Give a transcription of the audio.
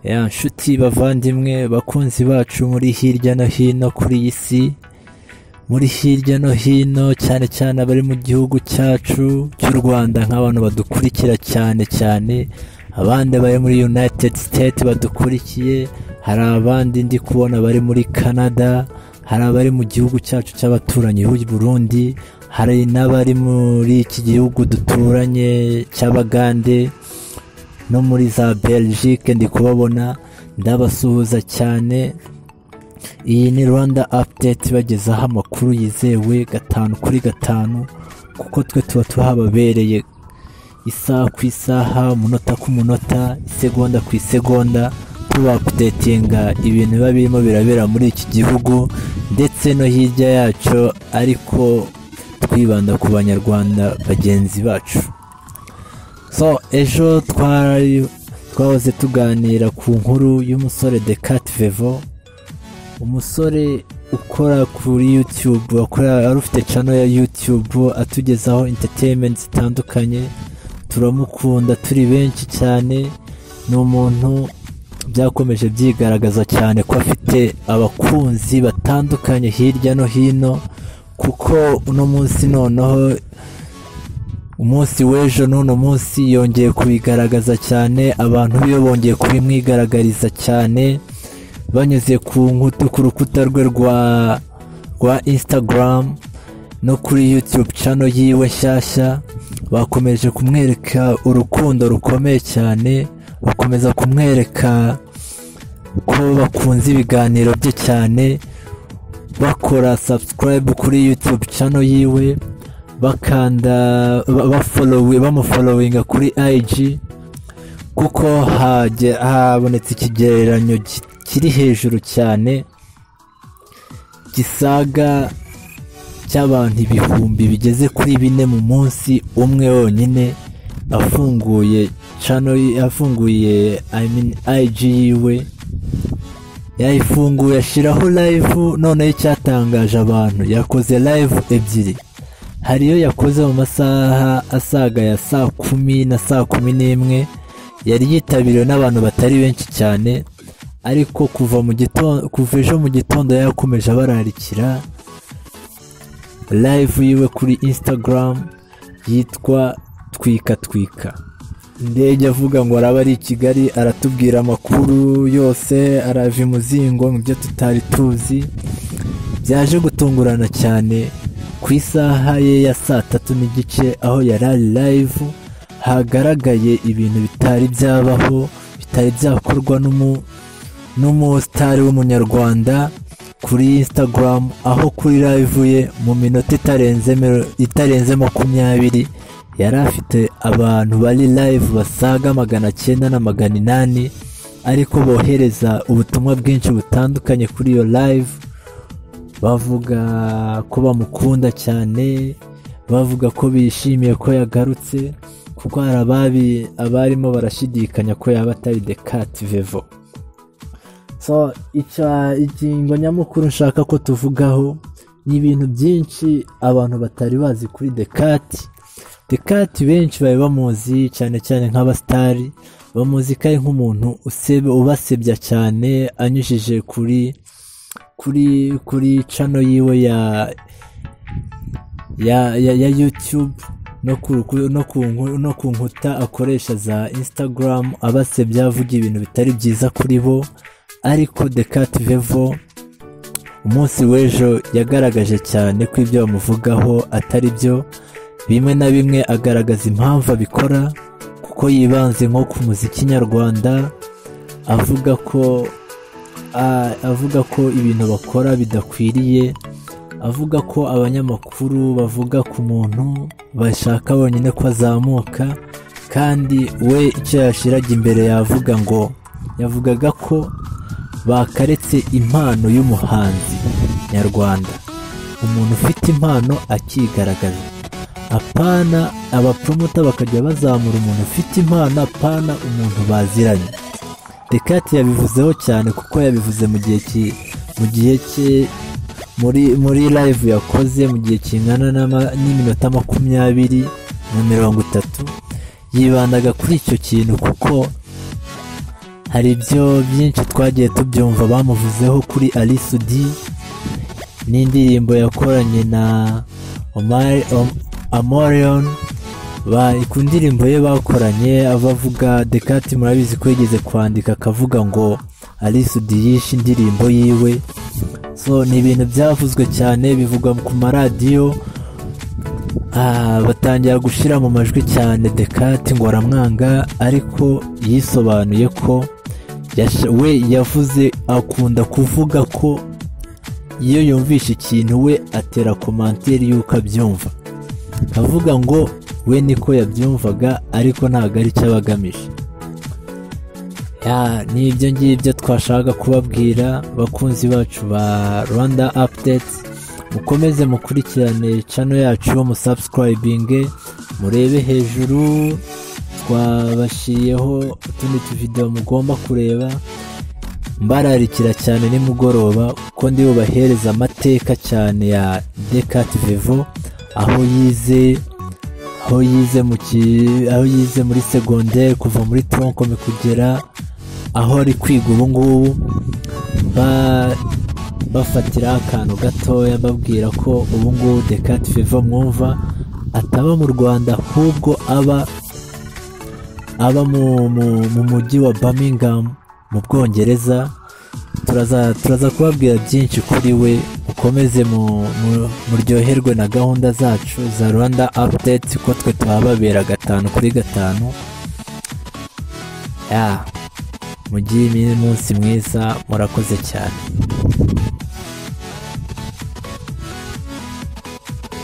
ya nshuti bavandimwe bakunzi bacu muri hirya no hino kuri iyi si muri hirya no hino cyane cyane abari mu gihugu cyacu cy'u rwanda nk'abantu badukurikira cyane cyane abandi bari muri united state badukurikiye hari abandi ndi kubona bari muri canada hari abari mu gihugu cyacu cy'abaturanyi b'u burundi hari n'abari muri iki gihugu duturanye cy'abagande no muri za belgique ndi kubabona ndabasuhuza cyane iyi ni rwanda update ibagezaho amakuru yizewe gatanu kuri gatanu kuko twe tuba tuhababereye isaha ku isaha umunota ku munota isegonda ku isegonda tubakudetinga ibintu biba birimo birabera muri iki gihugu ndetse no hirya yacyo ariko twibanda ku banyarwanda bagenzi bacu so ejo twari twahoze tuganira ku nkuru y'umusore Descartes Vevo umusore ukora kuri YouTube wakorera wari ufite channel ya YouTube atugezaho entertainment zitandukanye turamukunda turi benshi cyane ni umuntu byakomeje byigaragaza cyane ko afite abakunzi batandukanye hirya no hino kuko uno munsi noneho umunsi w'ejo n'uno munsi yongeye kubigaragaza cyane abantu biwe bongeye kubimwigaragariza cyane banyuze ku nkuta ku rukuta rwe rwa rwa instagram no kuri youtube channel yiwe nshyashya bakomeje kumwereka urukundo rukomeye cyane bakomeza kumwereka ko bakunze ibiganiro bye cyane bakora subscribe kuri youtube channel yiwe bakanda ba- bafolowi- bamufolowinga kuri IG kuko hajye- habonetse ikigereranyo ki- kiri hejuru cyane gisaga cy'abantu ibihumbi bigeze kuri bine mu munsi umwe wonyine afunguye channel ye- afunguye I mean, IG yiwe yayifunguye ashyiraho live noneho icyatangaje abantu yakoze live ebyiri hari iyo yakoze mu masaha asaga ya saa kumi na saa kumi n'imwe yari yitabiriwe n'abantu batari benshi cyane ariko kuva mu gitondo kuva ejo mu gitondo yakomeje abararikira live yiwe kuri instagram yitwa twika twika ndege avuga ngo araba ari i kigali aratubwira amakuru yose arava imuzingo mu byo tutari tuzi byaje gutungurana cyane ku isaha ye ya saa tatu n'igice aho yari ari live hagaragaye ibintu bitari byabaho bitari byakorwa n'umu- n'umusitari w'umunyarwanda kuri instagram aho kuri live ye mu minota itarenze miro- itarenze makumyabiri yari afite abantu bari live basaga magana cyenda na magana inani ariko bohereza ubutumwa bwinshi butandukanye kuri iyo live bavuga ko bamukunda cyane bavuga ko bishimiye ko yagarutse kuko hari ababi abarimo barashidikanya ko yaba atari Descartes Vevo so icya ingingo nyamukuru nshaka ko tuvugaho ni ibintu byinshi abantu batari bazi kuri Descartes Descartes benshi bari bamuzi cyane cyane nk'abasitari bamuzi ko ari nk'umuntu usebe ubasebya cyane anyujije kuri kuri kuri cano yiwe ya ya ya, ya youtube no ku ku- no ku nku- no ku nkuta akoresha za instagram abasebya avuga ibintu bitari byiza kuri bo ariko Descartes Vevo umunsi w'ejo yagaragaje cyane ko ibyo bamuvugaho atari byo bimwe na bimwe agaragaza impamvu abikora kuko yibanze nko ku muziki nyarwanda avuga ko a- avuga ko ibintu bakora bidakwiriye avuga ko abanyamakuru bavuga ku muntu bashaka bonyine ko azamuka kandi we icyo yashyiraga imbere yavuga ngo yavugaga ko bakaretse impano y'umuhanzi nyarwanda umuntu ufite impano akigaragaza apana abapromoter bakajya bazamura umuntu ufite impano apana umuntu baziranye Descartes yabivuzeho cyane kuko yabivuze mu gihe ki mu gihe cye muri muri live yakoze mu gihe kingana n'ama- n'iminota makumyabiri na mirongo itatu yibandaga kuri icyo kintu kuko hari ibyo byinshi twagiye tubyumva bamuvuzeho kuri arisudi n'indirimbo yakoranye na Omar- Om- amorion Ba- ku ndirimbo ye bakoranye ava avuga dekati murabizi ko yigeze kwandika akavuga ngo arisudi yishe indirimbo yiwe so ni ibintu byavuzwe cyane bivugwa ku maradiyo Ah, batangira gushyira mu majwi cyane dekati ngo aramwanga ariko yisobanuye ko yash- we yavuze akunda kuvuga ko iyo yumvishe ikintu we atera komanteri y'uko abyumva akavuga ngo we niko yabyumvaga ariko ntabwo ari icyo aba agamije Ya, ni ibyo ngibyo twashaka kubabwira bakunzi bacu ba rwanda update mukomeze mukurikirane cano yacu musubscribinge murebe hejuru twabashyiriyeho utundi tuvidewo mugomba kureba mbararikira cyane nimugoroba kuko ndi bubahereza amateka cyane ya decat vivo aho yize aho yize mu ki- aho yize muri segonderi kuva muri troncome kugera aho ari kwiga ubu ngubu ba- bafatiraho akantu gatoya babwira ko ubu ngubu decat vivo mwumva ataba mu rwanda ahubwo aba aba mu, mu, mu mujyi wa Birmingham mu Bwongereza turaza turaza kubabwira byinshi kuri we ukomeze mu, mu, muryoherwe na gahunda zacu za Rwanda Update ko twe tuhababera gatanu kuri gatanu ya mugire iminsi mwiza murakoze cyane